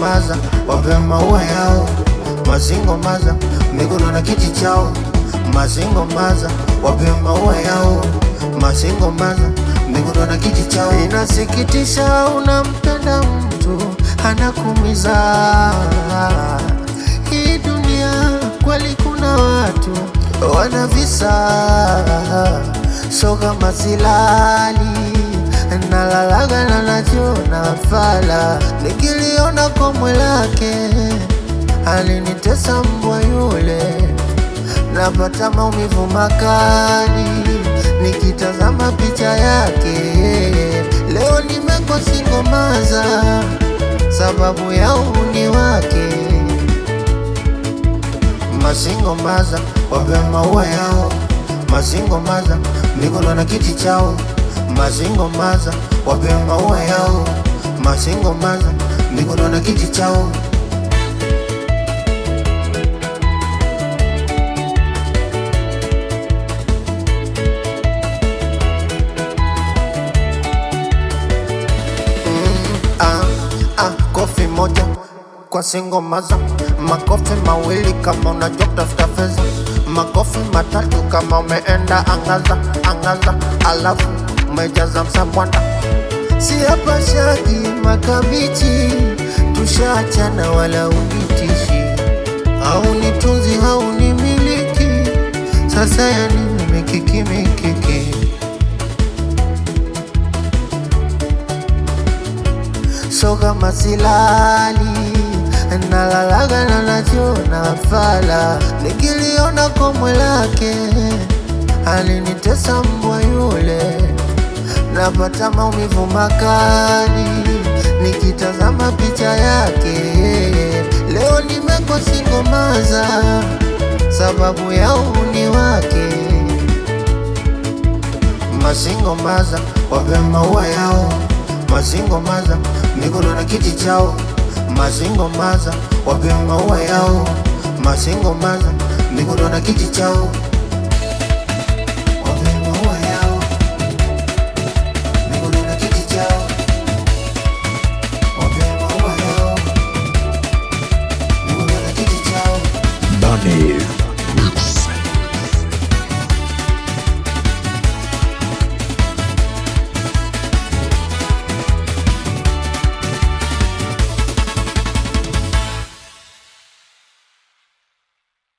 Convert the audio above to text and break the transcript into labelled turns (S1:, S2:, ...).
S1: maza wape maua yao mazingo maza mikono na kiti chao mazingo maza wape maua yao mazingo maza mikono na kiti chao inasikitisha unampenda mtu anakumiza hii dunia kweli kuna watu wana visa so kama silali nalalaga na najiona fala nikiliona komwe lake alinitesa mbwa yule napata maumivu makali nikitazama picha yake leo nimekosingomaza sababu ya uhuni wake masingo maza wape maua yao masingo maza mikono na kiti chao masingo maza wape maua yao masingo maza mikono na kiti chao ah, ah, kofi moja kwa singo maza, makofi mawili kama unajua kutafuta fedha, makofi matatu kama umeenda angaza angaza, alafu umejaza msambwanda. Si hapa shagi makabichi, tushaachana wala unitishi, au nitunzi au nimiliki, sasa yani mimikiki mikiki so kama silali nalalaga na najiona fala nikiliona komwe lake alinitesa mbwa yule napata maumivu makali nikitazama picha yake leo nimekosingomaza sababu ya uhuni wake masingo maza wape maua yao masingo maza mikono na kiti chao masingo maza wape maua yao masingo maza mikono na kiti chao